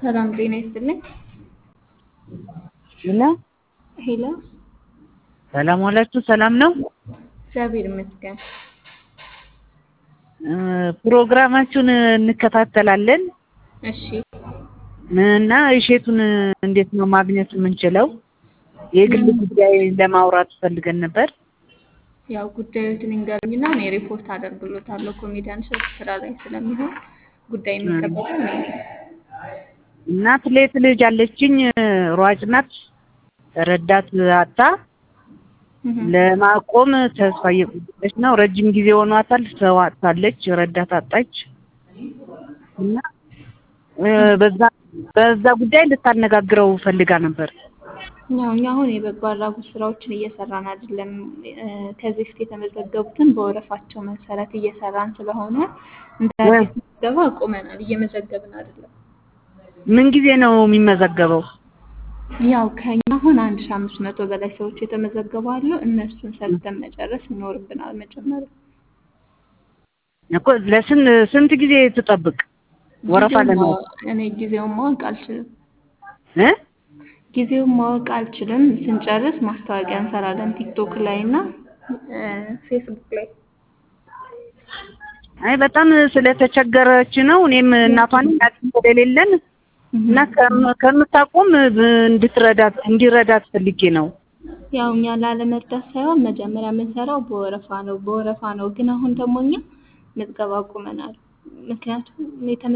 ሰላም ጤና ይስጥልኝ። ሄሎ ሄሎ ሰላም ዋላችሁ። ሰላም ነው። እግዚአብሔር ይመስገን። እ ፕሮግራማችሁን እንከታተላለን እሺ እና እሼቱን እንዴት ነው ማግኘት የምንችለው? የግል ጉዳይ ለማውራት ፈልገን ነበር። ያው ጉዳዮትን ይንገሩኝና እኔ ሪፖርት አደርግሎታለሁ። ኮሜዲያን እሸቱ ስራ ላይ ስለሚሆን ጉዳይ የሚቀበለው እኔ ነኝ። እናት ሌት ልጅ አለችኝ፣ ሯጭ ናት። ረዳት አጣ እህ ለማቆም ተስፋ እየቆረጠች ነው። ረጅም ጊዜ ሆኗታል። ሰው አጥታለች፣ ረዳት አጣች እና እ በዛ በዛ ጉዳይ ልታነጋግረው ፈልጋ ነበር። ያው እኛ አሁን የበጎ አድራጎት ስራዎችን እየሰራን አይደለም። እ ከዚህ በፊት የተመዘገቡትን በወረፋቸው መሰረት እየሰራን ስለሆነ እንደ አዲስ ምዝገባ አቁመናል። እየመዘገብን አይደለም። ምን ጊዜ ነው የሚመዘገበው? ያው ከኛ አሁን አንድ ሺህ አምስት መቶ በላይ ሰዎች የተመዘገቡ አሉ። እነሱን ሰርተን መጨረስ ይኖርብናል መጀመሪያ። እኮ ለስንት ስንት ጊዜ ትጠብቅ? ወረፋ ጊዜውን ለማለት ማወቅ- እኔ ጊዜውን ማወቅ አልችልም። እ ጊዜውን ማወቅ አልችልም። ስንጨርስ ማስታወቂያ እንሰራለን ቲክቶክ ላይ እና እ ፌስቡክ ላይ። አይ በጣም ስለተቸገረች ነው። እኔም እናቷን አቅም ስለሌለን እና ከም- ከምታቆም ብ- እንድትረዳት እንዲረዳት ፈልጌ ነው። ያው እኛ ላለመርዳት ሳይሆን መጀመሪያ የምንሰራው በወረፋ ነው በወረፋ ነው። ግን አሁን ደግሞ እኛ ምዝገባ አቁመናል። ምክንያቱም የተመ